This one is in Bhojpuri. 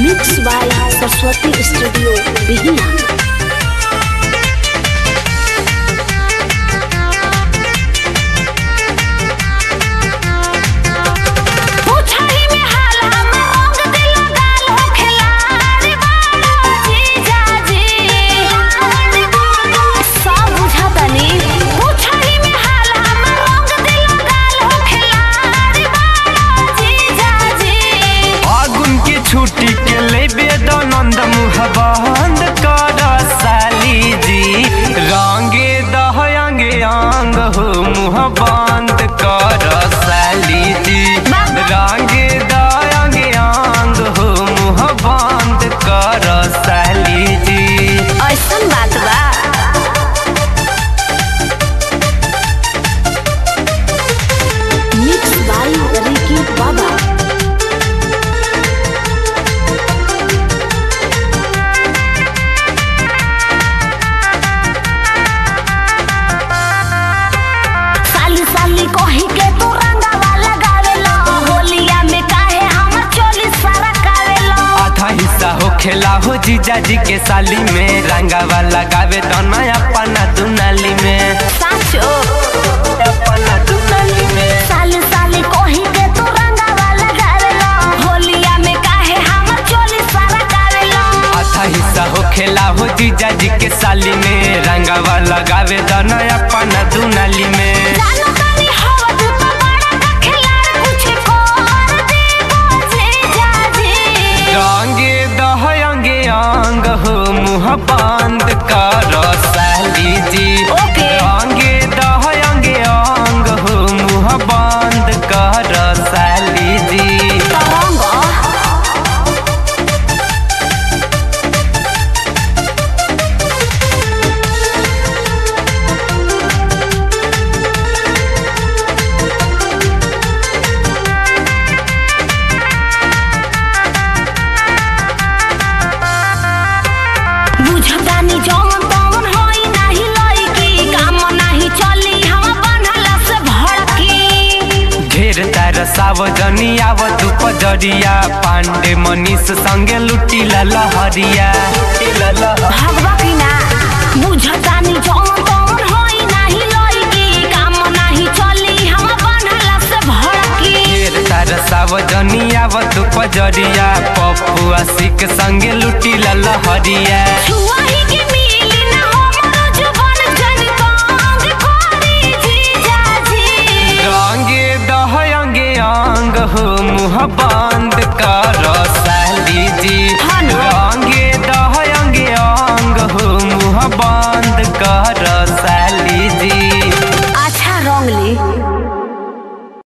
Mix by Saraswati studio Bihiya पूछही में हाला रंग दिल गाल हो खिलाड़ी बालो जीजा जी सब बुझातनी पूछही में हाला रंग दिल गाल हो खिलाड़ी बालो जीजा जी फागुन के छुट्टी के लेबे दनंद मुह बंद कर साली जी रंगे दहंगे अंग हो मुह बंद कर साली जी रंगे दहंगे अंग हो मुह बंद कर साली जी ऐसन बात बा मिक्स बाय रिकी बाबा साली साली कही के तू रंगावा लगावेला होलिया में काहे हमर चोली सारा कावेला आधा हिस्सा हो खेला हो जीजा जी के साली में रंगावा लगावे तो नया पन्ना दुनाली में साचो पन्ना दुनाली में साली साली कही के तू रंगावा लगावेला होलिया में काहे हमर चोली सारा कावेला आधा हिस्सा हो खेला हो जीजा जी के साली में रंगावा लगावे तो नया पन्ना दुनाली में जानो तानी हवद तो बड़ा का खिलाड़ कुछ कर देबो जीजा जी रंगे दहंगे अंग हो मुह बंद कर साली जी ओके। रंगे दहंगे अंग हो मुह बंद कर साली जी तरंगा बुझतानी जौन तौन होई नाही लईकी काम नाही चली हम बनला से भड़की ढेर तार सावजनी आवत उपजरिया पांडे मनीष संगे लुटी लहरिया भगवा की ना बुझतानी जौन तौन होई नाही लईकी काम नाही चली हम बनला से भड़की ढेर तार सावजनी आवत उपजरिया पप्पू आशिक संगे लुटी लहरिया छुआही के मिली ना हमरो जुबान जन कांग कोरी जीजा जी रंगे दहंगे अंग हो मुह बंद कर साली जी हन